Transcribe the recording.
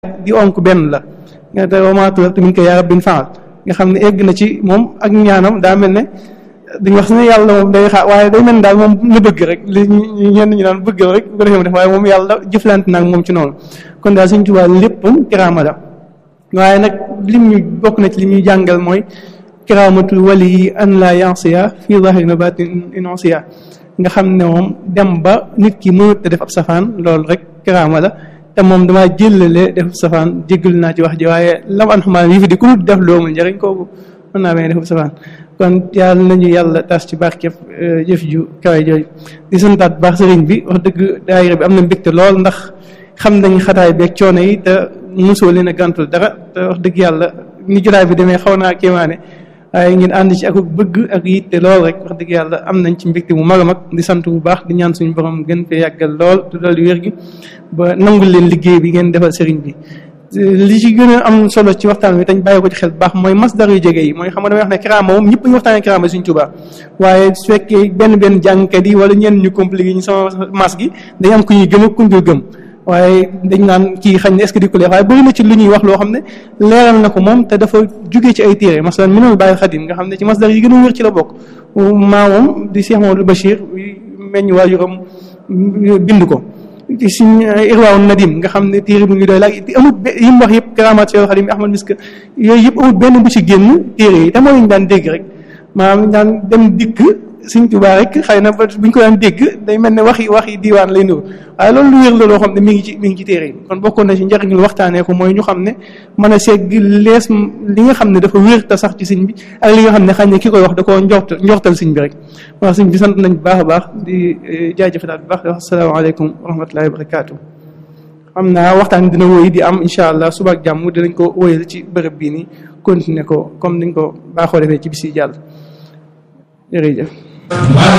di onk benn la nga te wamaatu min ko yaa rabbin faal nga xam ne egg na ci moom ak ñaanam daa mel ne dañ wax ne yàlla moom day xaar waaye day mel ne daal moom la bëgg rek li ñenn ñi naan bëgg rek bu ko defee mu def waaye moom yàlla jëflante naag moom ci noonu kon daal Sëñ Tuubaa léppam kiraama la waaye nag lim ñu bokk na ci li ñuy jàngal mooy kiraamatul wali yi an la yansiya fii zahirin wa batin inonsiya nga xam ne moom dem ba nit ki mënut a def ab safaan loolu rek kiraama la te moom damaa jëllale def safaan jéggal naa ci wax ji waaye lam an xamaa yi fi di ku dul def loomul njëriñ kooku mën naa bañ a def safaan kon yàlla nañu yàlla tas ci barkeb jëf ju kawe jooju di santaat baax sëriñ bi wax dëgg daayira bi am na mbégte lool ndax xam nañ xataay beeg coono yi te mosoo leen a gàntul dara te wax dëgg yàlla ni jotaay bi demee xaw naa kéemaane waaye ngeen ànd ci ak bëgg ak yitte lool rek wax dëgg yàlla am nañ ci mbégte mu mag a mag di sant bu baax di ñaan suñu borom gën fee yàggal lool te lool wér gi ba nangul leen liggéey bi ngeen defal sëriñ bi li ci gën a am solo ci waxtaan wi tañ bàyyi ko ci xel bu baax mooy masdar yu jege yi mooy xam nga damay wax ne kiraama moom ñëpp ñu waxtaanee kiraama Sëriñ Tuubaa waaye su fekkee benn benn jàngkat yi wala ñenn ñu compliqué ñu sama mas gi dañ am ku ñuy gëm ak ku ñu gëm waaye dañ naan kii xañ ne est-ce que di ko leer waaye bëri na ci lu ñuy wax loo xam ne leeral na ko moom te dafa jugee ci ay téere masalan minal bàyyi xadim nga xam ne ci masdar yi gën a wér ci la bokk maamam di Cheikh Mamadou Bachir meññ waajuram bind ko ci suñ irwaaw nadim nga xam ne téere bu ñu doy laaj amul yi mu wax yëpp karamaat Cheikh Xadim Ahmad Misk yooyu yëpp amul benn bu ci génn téere yi te mooy ñu daan dégg rek maanaam daan dem dikk Sëñ Tuubaa rek xëy na bu ñu ko daan dégg day mel ne waxi waxi diiwaan lay nuru waaye loolu lu wér la loo xam ne mi ngi ci mi ngi ci téere yi kon bokkoon na ci njëriñ lu waxtaanee ko mooy ñu xam ne mën a segg lees li nga xam ne dafa wér te sax ci sëñ bi ak li nga xam ne xañ ne ki koy wax da koo njort njortal sëñ bi rek wax sëñ bi sant nañ bu baax a baax di jaajëfalaat bu baax di wax asalaamaaleykum wa rahmatullahi wa barakaatu xam naa waxtaan dina wóy di am incha allah suba ak jàmm dinañ ko wóyal ci bërëb bii nii continuer ko comme niñ ko baaxoo defee ci bis yi jàll jërëjëf